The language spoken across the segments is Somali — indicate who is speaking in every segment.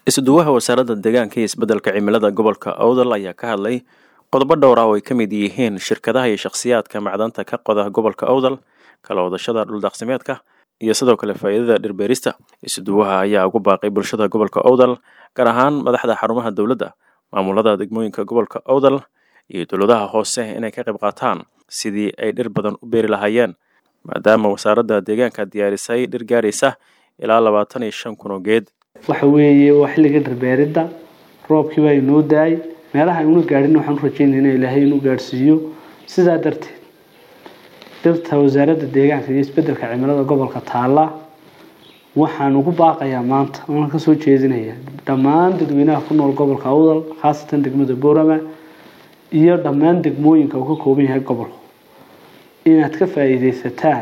Speaker 1: isuduwaha wasaaradda deegaanka iyo isbeddelka cimilada gobolka awdal ayaa ka hadlay qodobo dhowr ah oo ay ka mid yihiin shirkadaha iyo shakhsiyaadka macdanta ka qoda gobolka awdal kala wadashada dhuldaqsimeedka iyo sidoo kale faa'iidada dhirbeerista isuduwaha ayaa ugu baaqay bulshada gobolka awdal gaar ahaan madaxda xarumaha dowladda maamulada degmooyinka gobolka awdal iyo dowladaha hoose inay ka qayb qaataan sidii ay dhir badan u beeri lahaayeen maadaama wasaaradda deegaanka diyaarisay dhir gaaraysa ilaa labaatan iyo shan kun oo geed
Speaker 2: waxa weeye waa xilliga dhirbeeridda roobkii baa inoo da-ay meelaha aynu gaadhin waxaan u rajeynayna ilaahay inuu gaadhsiiyo sidaa darteed dhirta wasaaradda deegaanka iyo isbeddelka cimilada gobolka taalla waxaan ugu baaqayaa maanta oona kasoo jeedinaya dhammaan dadweynaha ku nool gobolka awdal khaasatan degmada boorama iyo dhammaan degmooyinka uu ka kooban yahay gobolku inaad ka faa'iidaysataan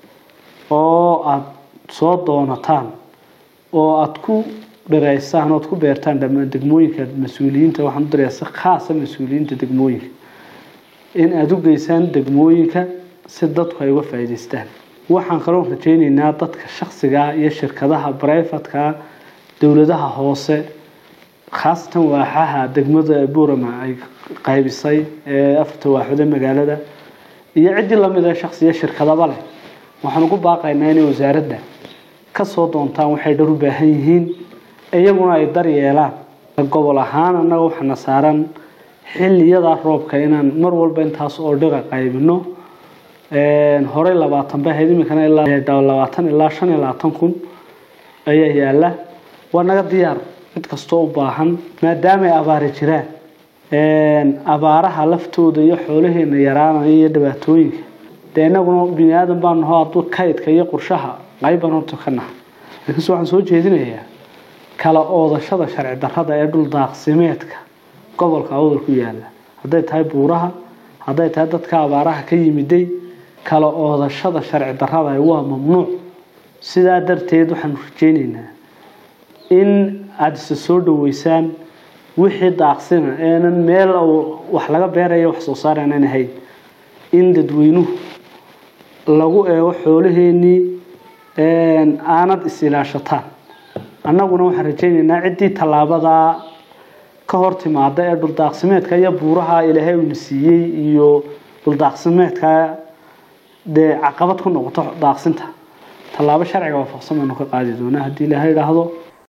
Speaker 2: oo aada soo doonataan oo aada ku dhiraysaan oad ku beertaan dhammaan degmooyinka mas-uuliyiinta waxaan u dirayaa si khaasa mas-uuliyiinta degmooyinka in aada u geysaan degmooyinka si dadku ay uga faa'iidaystaan waxaan kaloo rajeyneynaa dadka shaksigaa iyo shirkadaha brifatka dowladaha hoose khaasatan waaxaha degmada buurama ay qaybisay ee afarta waaxoode magaalada iyo ciddii lamid ee shaksiya shirkadaba leh waxaan ugu baaqaynaa inay wasaaradda kasoo doontaan waxay dhar u baahan yihiin iyaguna ay daryeelaan gobol ahaan annaga waxaana saaran xiliyadaa roobka inaan mar walba intaas oo dhira qaybino horey labaatan bay ahayd iminkana ilaa labaatan ilaa shan iyo labaatan kun ayaa yaala waa naga diyaar cid kastoo u baahan maadaama ay abaari jiraan abaaraha laftooda iyo xoolaheena yaraanaya iyo dhibaatooyinka dee inaguna bini aadan baa naho hadduu kaydka iyo qorshaha qayban horta ka naha laakiinse waxaan soo jeedinayaa kala oodashada sharci darrada ee dhul daaqsimeedka gobolka awdal ku yaala hadday tahay buuraha hadday tahay dadka abaaraha ka yimiday kala oodashada sharci darrada waa mamnuuc sidaa darteed waxaanu rajeyneynaa in aada isa soo dhaweysaan wixii daaqsina eenan meel wax laga beeraya wax soo saar aanan ahayn in dadweynuhu lagu eego xoolaheenii aanad is-ilaashataan annaguna waxaan rajeyneynaa ciddii tallaabadaa ka hor timaada ee dhuldaaqsimeedka iyo buuraha ilaahay uuna siiyey iyo dhuldaaqsimeedka dee caqabad ku noqoto daaqsinta tallaabo sharciga waafaqsan baynu ka qaadi doonaa haddii ilaahay idhaahdo